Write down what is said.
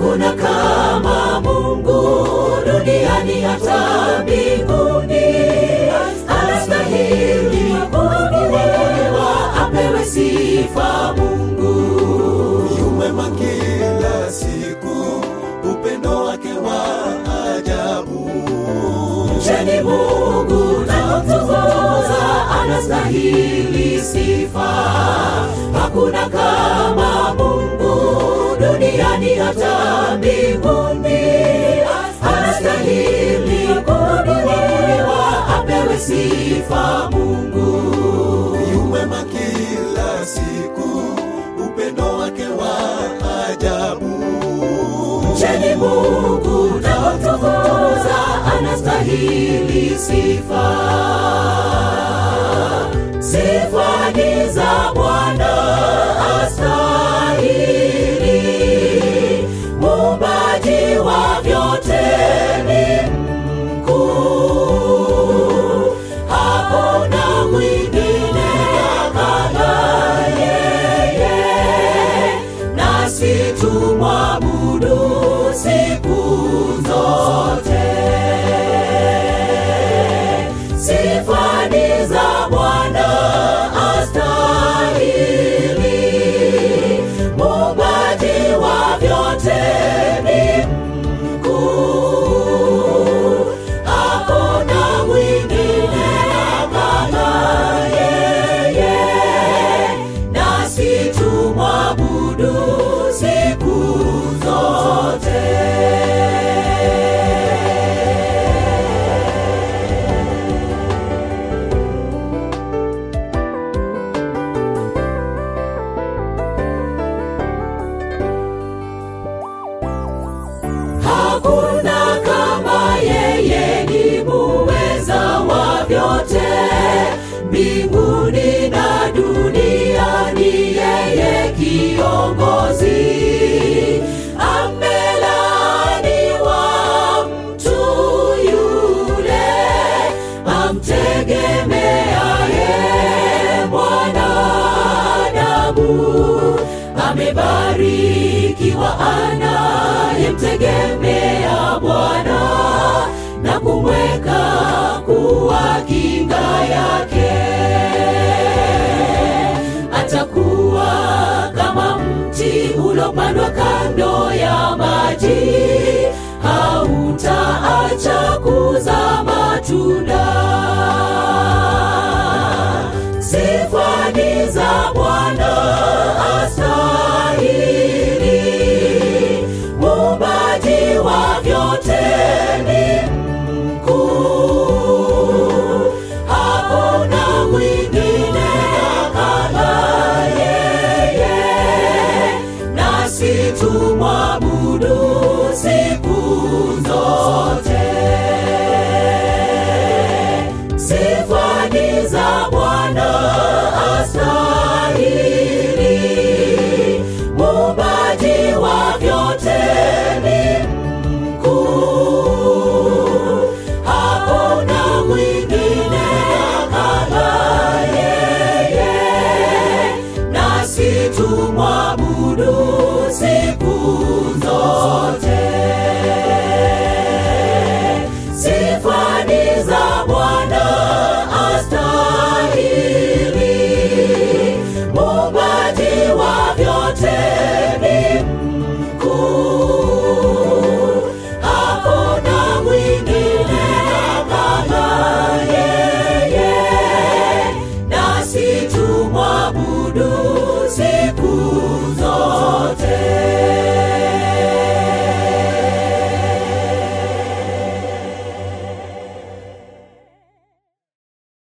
hakuna kama Mungu duniani hata mbinguni, anastahili kuabudiwa, apewe sifa Mungu. yu mwema kila siku, upendo wake wa ajabu. Mcheni Mungu na kumtukuza, anastahili sifa. Hakuna kama Mungu duniani hata mbinguni, anastahili kuabudiwa, apewe sifa Mungu. yu mwema kila siku, upendo wake wa ajabu. Mcheni Mungu na kumtukuza, anastahili sifa. Sifa ni za Bwana astahili, muumbaji wa vyote ni mkuu, hakuna mwingine kama yeye, nasi tumwabudu siku zote. Sifa ni za Bwana astahili, muumbaji wa vyote ni mkuu, hakuna mwingine kama yeye, nasi tumwabudu siku zote. Hakuna kama yeye, ni muweza wa vyote, mbinguni na duniani, yeye kiongozi. Amelaaniwa mtu yule amtegemeaye mwanadamu, amebarikiwa anayemtegemea Bwana na kumweka kuwa kinga yake. Atakuwa kama mti ulopandwa kando ya maji, hautaacha kuzaa matunda. Sifa ni za Bwana astahili, muumbaji wa vyote ni mkuu, hakuna mwingine kama yeye, nasi tumwabudu siku zote. Sifa ni za Bwana astahili, muumbaji wa vyote ni mkuu, hakuna mwingine kama yeye, nasi tumwabudu siku zote. Sifa ni za Bwana